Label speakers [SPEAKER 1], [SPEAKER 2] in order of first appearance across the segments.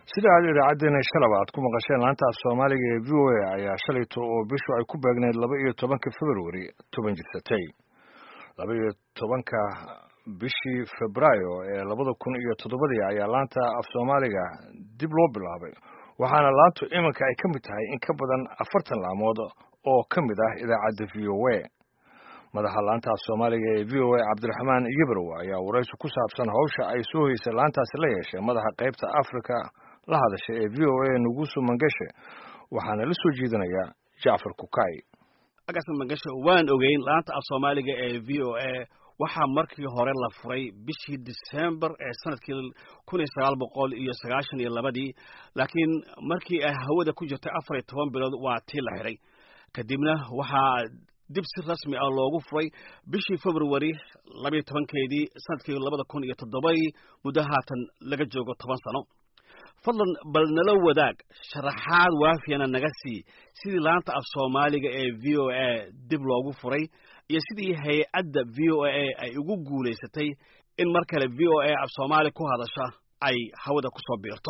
[SPEAKER 1] sida aad idaacaddeenna shalaba aad ku maqasheen laanta af soomaaliga ee v o a ayaa shalayto oo bishu ay ku beegneyd laba iyo tobanka februari toban jirsatay laba iyo tobanka bishii febraayo ee labada kun iyo toddobadii ayaa laanta af soomaaliga dib loo bilaabay waxaana laantu iminka ay ka mid tahay in ka badan afartan laamood oo ka mid ah idaacadda v o a madaxa laanta af soomaaliga ee v o a cabdiraxmaan yibrow ayaa waraysi ku saabsan hawsha ay soo hoysay laantaasi la yeeshay madaxa qaybta africa la hadasha ee v o a nugusu mangeshe waxaana la soo jeedinayaa jacfar kukay
[SPEAKER 2] agas mangeshe waan ogeyn laanta af soomaaliga ee v o a waxaa markii hore la furay bishii december ee sanadkii kun iyo sagaal boqol iyo sagaashan iyo labadii laakiin markii ay hawada ku jirtay afar iyo toban bilood waa tii la xidhay kadibna waxaa dib si rasmi ah loogu furay bishii februari labayo tobankeedii sanadkii labada kun iyo toddobadii muddo haatan laga joogo toban sano fadlan bal nala wadaag sharaxaad waafiyana naga sii sidii laanta af soomaaliga ee v o a dib loogu furay iyo sidii hay-adda v o a ay ugu guulaysatay in mar kale v o a af soomaali ku hadasha ay hawada ku soo biirto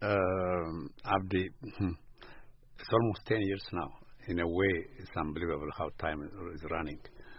[SPEAKER 3] cabdi it's almost ten years now in a way it's unbelievable how time is running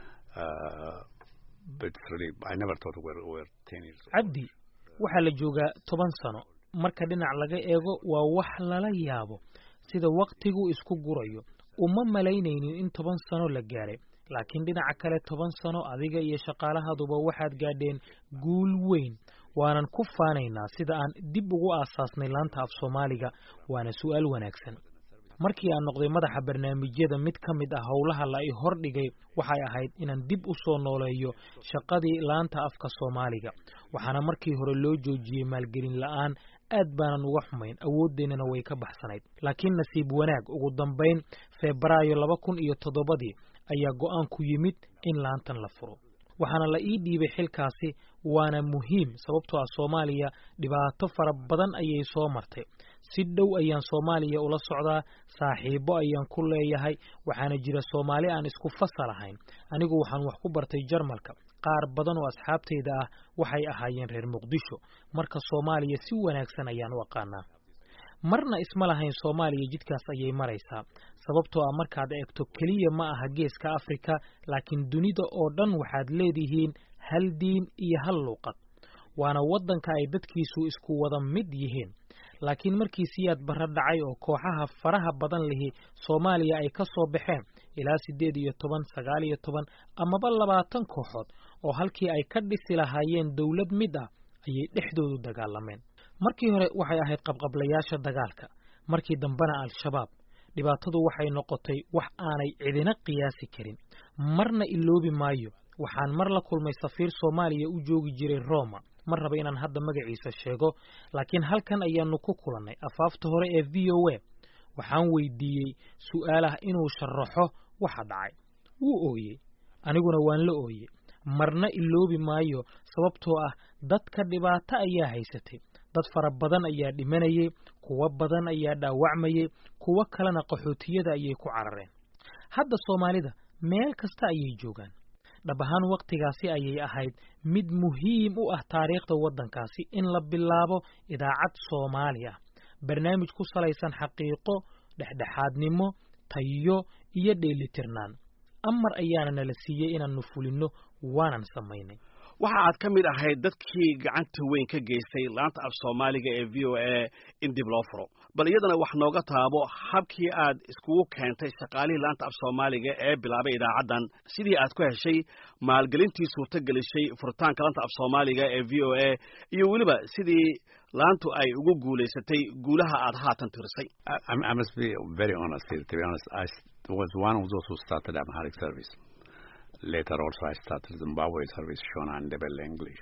[SPEAKER 3] uh, but it's really I never thought we were, we were ten years
[SPEAKER 4] cabdi waxaa la joogaa toban sano marka dhinac laga eego waa wax lala yaabo sida waktigu isku gurayo uma malaynaynin in toban sano la gaaray laakiin dhinaca kale toban sano adiga iyo shaqaalahaduba waxaad gaadheen guul weyn waanan ku faanaynaa sida aan dib ugu aasaasnay laanta af soomaaliga waana su'aal wanaagsan markii aan noqday madaxa barnaamijyada mid ka mid ah howlaha la i hordhigay waxay ahayd inaan dib u soo nooleeyo shaqadii laanta afka soomaaliga waxaana markii hore loo joojiyey maalgelin la'aan aad baanan uga xumayn awooddeennana way ka baxsanayd laakiin nasiib wanaag ugu dambayn febraayo laba kun iyo toddobadii ayaa go'aan ku yimid in laantan la furo waxaana la ii dhiibay xilkaasi waana muhiim sababtoo ah soomaaliya dhibaato fara badan ayay soo martay si dhow ayaan soomaaliya ula socdaa saaxiibo ayaan ku leeyahay waxaana jira soomaali aan isku fasal ahayn anigu waxaan wax ku bartay jarmalka qaar badan oo asxaabtayda ah waxay ahaayeen reer muqdisho marka soomaaliya si wanaagsan ayaan u aqaanaa marna isma lahayn soomaaliya jidkaas ayay maraysaa sababtoo ah markaad eegto keliya ma aha geeska afrika laakiin dunida oo dhan waxaad leedihiin hal diin iyo hal luuqad waana waddanka ay dadkiisu isku wada mid yihiin laakiin markii siyaad barra dhacay oo kooxaha faraha badan lihi soomaaliya ay ka soo baxeen ilaa siddeed iyo toban sagaal iyo toban amaba labaatan kooxood oo halkii ay ka dhisi lahaayeen dowlad mid ah ayay dhexdoodu dagaalameen markii hore waxay ahayd qabqablayaasha dagaalka markii dambena al-shabaab dhibaatadu waxay noqotay wax aanay cidina qiyaasi karin marna iloobi maayo waxaan mar la kulmay safiir soomaaliya u joogi jiray roma ma raba inaan hadda magaciisa sheego laakiin halkan ayaanu ku kulannay afaafta hore ee v o a waxaan weydiiyey su'aal ah inuu sharaxo waxa dhacay wuu ooyey aniguna waan la ooyey marna iloobi maayo sababtoo ah dadka dhibaato ayaa haysatay dad fara badan ayaa dhimanayay kuwo badan ayaa dhaawacmayay kuwo kalena qaxootiyada ayay ku carareen hadda soomaalida meel kasta ayay joogaan dhab ahaan wakhtigaasi ayay ahayd mid muhiim u ah taariikhda waddankaasi in la bilaabo idaacad soomaali ah barnaamij ku salaysan xaqiiqo dhexdhexaadnimo tayo iyo dheelitirnaan amar ayaana nala siiyey inaannu fulinno waanan samaynay
[SPEAKER 2] waxa aad ka mid ahayd dadkii gacanta weyn ka geystay laanta af soomaaliga ee v o a in dib loo furo bal iyadana wax nooga taabo habkii aad iskugu keentay shaqaalihii laanta af soomaaliga ee bilaabay idaacaddan sidii aad ku heshay maalgelintii suurto gelisay furitaanka laanta af soomaaliga ee v o a iyo weliba sidii laantu ay ugu guulaysatay guulaha aad haatan tirisay
[SPEAKER 3] I must be very honest here. To be honest, I was one of those who started Amharic service. Later also I started Zimbabwe service, Shona and Ndebele English.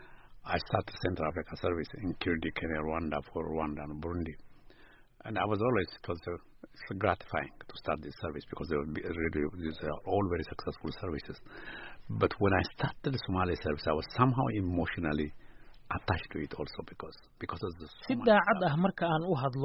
[SPEAKER 3] I started Central Africa service in Kirdi, Kenya, Rwanda, for Rwanda and Burundi. And I was always, it was uh, it's gratifying to start this service because they were really, these are all very successful services. But when I started the Somali service, I was somehow emotionally attached to it also because, because of the
[SPEAKER 4] si
[SPEAKER 3] Somali
[SPEAKER 4] daacad
[SPEAKER 3] stuff.
[SPEAKER 4] ah marka aan u hadlo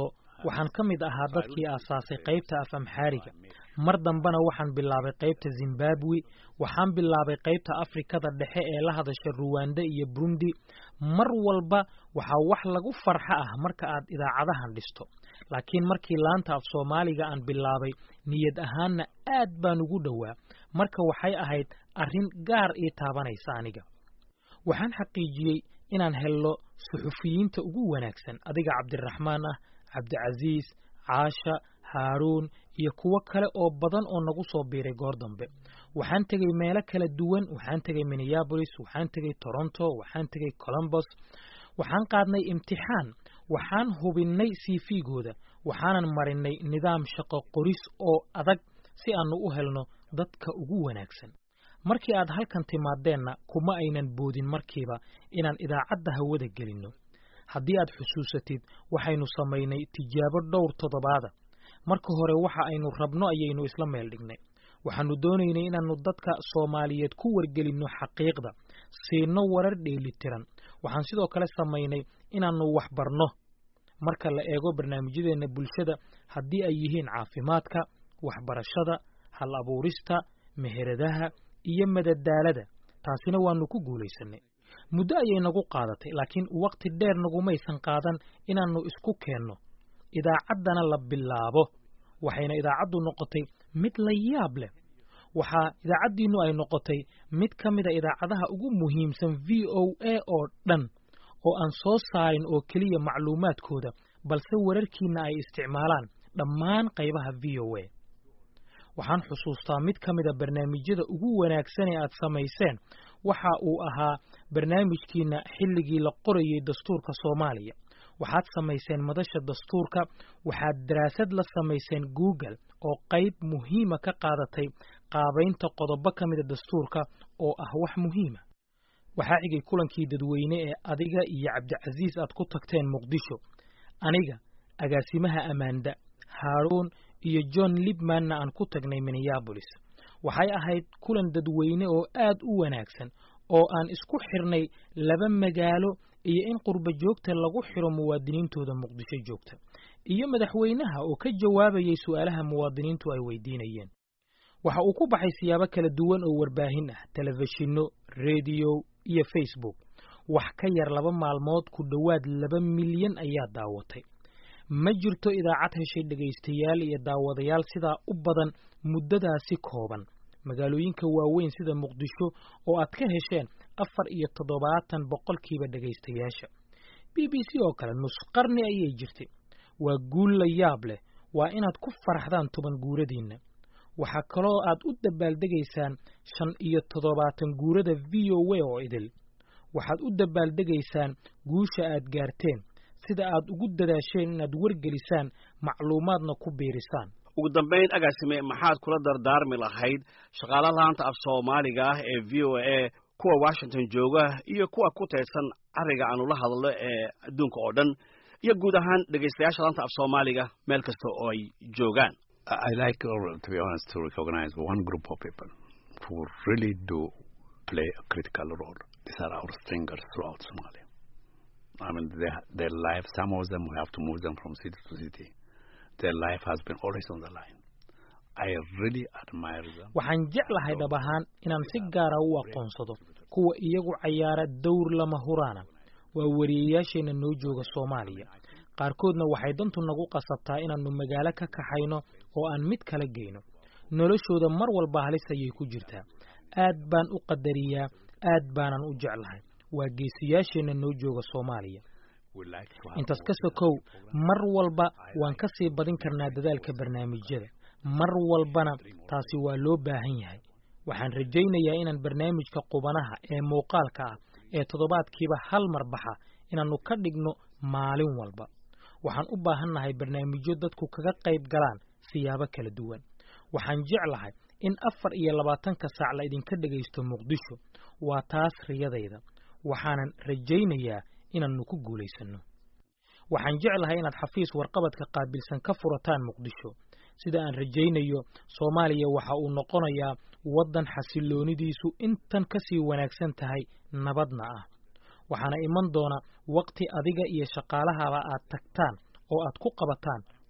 [SPEAKER 4] waxaan ka mid ahaa dadkii aasaasay qaybta af amxaariga mar dambena waxaan bilaabay qaybta zimbabwe waxaan bilaabay qaybta afrikada dhexe ee la hadasha ruwanda iyo burundi mar walba waxaa wax lagu farxo ah marka aad idaacadahan dhisto laakiin markii laanta af soomaaliga aan bilaabay niyad ahaanna aad baan ugu dhowaa marka waxay ahayd arrin gaar ii taabanaysa aniga waxaan xaqiijiyey inaan helno suxufiyiinta ugu wanaagsan adiga cabdiraxmaan ah cabdicasiis caasha haaruun iyo kuwo kale oo badan oo nagu soo biiray goor dambe waxaan tegey meelo kala duwan waxaan tegey minneabolis waxaan tegey toronto waxaan tegey colombos waxaan qaadnay imtixaan waxaan hubinnay cv-gooda waxaanan marinay nidaam shaqo qoris oo adag si aanu u helno dadka ugu wanaagsan markii aad halkan timaadeenna kuma aynan boodin markiiba inaan idaacadda hawada gelinno haddii aad xusuusatid waxaynu samaynay tijaabo dhowr toddobaada marka hore waxa aynu rabno ayaynu isla meel dhignay waxaannu doonaynay inaannu dadka soomaaliyeed ku wargelinno xaqiiqda siinno warar dheelitiran waxaan sidoo kale samaynay inaannu wax barno marka la eego barnaamijyadeenna bulshada haddii ay yihiin caafimaadka waxbarashada hal abuurista meheradaha iyo madadaalada taasina waannu ku guulaysannay muddo ayay nagu qaadatay laakiin wakhti dheer nagumaysan qaadan inaannu isku keenno idaacaddana la bilaabo waxayna idaacaddu noqotay mid la yaab leh waxaa idaacaddiinnu ay noqotay mid ka mida idaacadaha ugu muhiimsan v o a oo dhan oo aan soo saarin oo keliya macluumaadkooda balse wararkiinna ay isticmaalaan dhammaan qaybaha v o a waxaan xusuustaa mid ka mida barnaamijyada ugu wanaagsan ee aad samayseen waxa uu ahaa barnaamijkiinna xilligii la qorayay dastuurka soomaaliya waxaad samayseen madasha dastuurka waxaad daraasad la samayseen google oo qayb muhiima ka qaadatay qaabaynta qodobo ka mida dastuurka oo ah wax muhiima waxaa xigay kulankii dadweyne ee adiga iyo cabdicasiis aad ku tagteen muqdisho aniga agaasimaha ammaanda haaruun iyo john libmanna aan ku tagnay minneabolis waxay ahayd kulan dadweyne oo aad u wanaagsan oo aan isku xirnay laba magaalo iyo in qurba joogta lagu xiro muwaadiniintooda muqdisho joogta iyo madaxweynaha oo ka jawaabayay su'aalaha muwaadiniintu ay weydiinayeen waxa uu ku baxay siyaabo kala duwan oo warbaahin ah telefishinno rediyo iyo facebook wax ka yar laba maalmood ku dhowaad laba milyan ayaa daawatay ma jirto idaacad heshay dhegaystayaal iyo daawadayaal sidaa u badan muddadaasi kooban magaalooyinka waaweyn sida muqdisho oo aad ka hesheen afar iyo toddobaatan boqolkiiba dhegaystayaasha b b c oo kale nus qarni ayay jirtay waa guul la yaab leh waa inaad ku faraxdaan toban guuradiinna waxaa kaloo aad u dabaaldegaysaan shan iyo toddobaatan guurada v o a oo idil waxaad u dabaaldegaysaan guusha aad gaarteen sida aad ugu dadaasheen inaad wargelisaan macluumaadna ku biirisaan
[SPEAKER 2] ugu dambayn agaasime maxaad kula dardaarmi lahayd shaqaala laanta af soomaaliga ah ee v o a kuwa washington jooga iyo kuwa ku teedsan cariga aanu la hadlo ee adduunka oo dhan iyo guud ahaan dhegaystayaasha laanta af soomaaliga meel kasta oo ay joogaan
[SPEAKER 3] I like, to be honest, to recognize one group of people who really do play a critical role. These are our stringers throughout Somalia. I mean, they, their life, some of them, we have to move them from city to city. Their life has been always on the line. I really admire them.
[SPEAKER 4] waxaan jeclahay dhab ahaan inaan si gaara u aqoonsado kuwa iyagu cayaara dowr lama huraana waa wariyeyaasheenna noo jooga soomaaliya qaarkoodna waxay dantu nagu qasabtaa inaannu magaalo ka kaxayno oo aan mid kala geyno noloshooda mar walba halis ayay ku jirtaa aad baan u qadariyaa aad baanan u jeclahay waa geesiyaasheenna noo jooga soomaaliya intaas ka sokow mar walba waan ka sii badin karnaa dadaalka barnaamijyada mar walbana taasi waa loo baahan yahay waxaan rajaynayaa inaan barnaamijka qubanaha ee muuqaalka ah ee toddobaadkiiba hal mar baxa inaannu ka dhigno maalin walba waxaan u baahannahay barnaamijyo dadku kaga qayb galaan siyaabo kala duwan waxaan jeclahay in afar iyo labaatanka saac la idinka dhegaysto muqdisho waa taas riyadayda waxaanan rajaynayaa inaannu ku guulaysanno waxaan jeclahay inaad xafiis warqabadka qaabilsan ka furataan muqdisho sida aan rajaynayo soomaaliya waxa uu noqonayaa waddan xasilloonidiisu intan ka sii wanaagsan tahay nabadna ah waxaana iman doona waqti adiga iyo shaqaalahaba aad tagtaan oo aad ku qabataan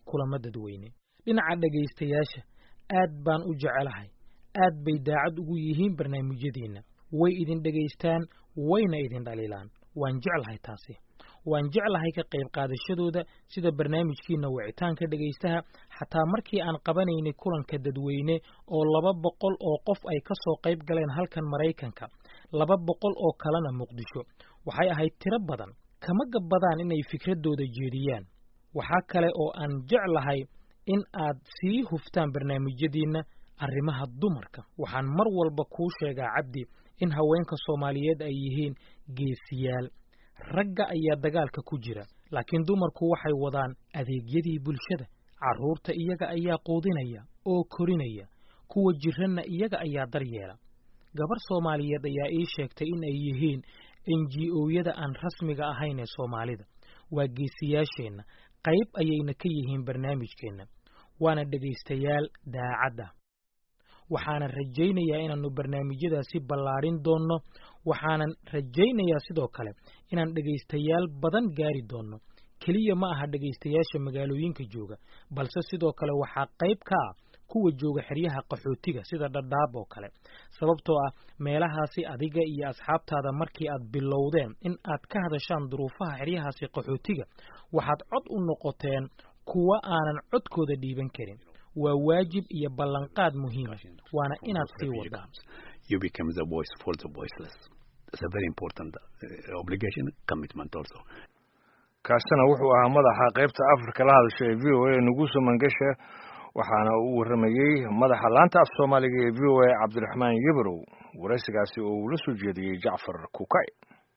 [SPEAKER 4] kulamo dadweyne dhinaca dhegaystayaasha aad baan u jecelahay aad bay daacad ugu yihiin barnaamijyadiinna way idin dhegaystaan wayna idin dhaliilaan waan jeclahay taasi waan jeclahay ka qayb qaadashadooda sida barnaamijkiina wicitaanka dhegaystaha xataa markii aan qabanaynay kulanka dadweyne oo laba boqol oo qof ay ka soo qayb galeen halkan maraykanka laba boqol oo kalena muqdisho waxay ahayd tiro badan kama gabbadaan inay fikradooda jeediyaan waxaa kale oo aan jeclahay in aad sii huftaan barnaamijyadiinna arrimaha dumarka waxaan mar walba kuu sheegaa cabdi in haweenka soomaaliyeed ay yihiin geesiyaal ragga ayaa dagaalka ku jira laakiin dumarku waxay wadaan adeegyadii bulshada carruurta iyaga ayaa quudinaya oo korinaya kuwa jiranna iyaga ayaa daryeela gabar soomaaliyeed ayaa ii sheegtay in ay yihiin n g o-yada aan rasmiga ahayn ee soomaalida waa geesiyaasheenna qayb ayayna ka yihiin barnaamijkeenna waana dhegaystayaal daacadda waxaanan rajaynayaa inaannu barnaamijyadaasi ballaadhin doonno waxaanan rajaynayaa sidoo kale inaan dhegaystayaal badan gaari doonno keliya ma aha dhegaystayaasha magaalooyinka jooga balse sidoo kale waxaa qayb ka ah kuwa jooga xeryaha qaxootiga sida dhadhaab oo kale sababtoo ah meelahaasi adiga iyo asxaabtaada markii aad bilowdeen in aad ka hadashaan duruufaha xeryahaasi qaxootiga waxaad cod u noqoteen kuwa aanan codkooda dhiiban karin waa waajib iyo ballanqaad muhiima waana inaad sii wadaan
[SPEAKER 3] you become the voice for the voiceless. It's a very important uh, obligation, commitment also.
[SPEAKER 1] kaasina wuxuu ahaa madaxa qaybta afrika la hadasha ee v o a nuguso mangeshe waxaana uu warramayey madaxa laanta af soomaaliga ee v o a cabdiraxmaan yebrow waraysigaasi oo uu la soo jeediyey jacfar kukay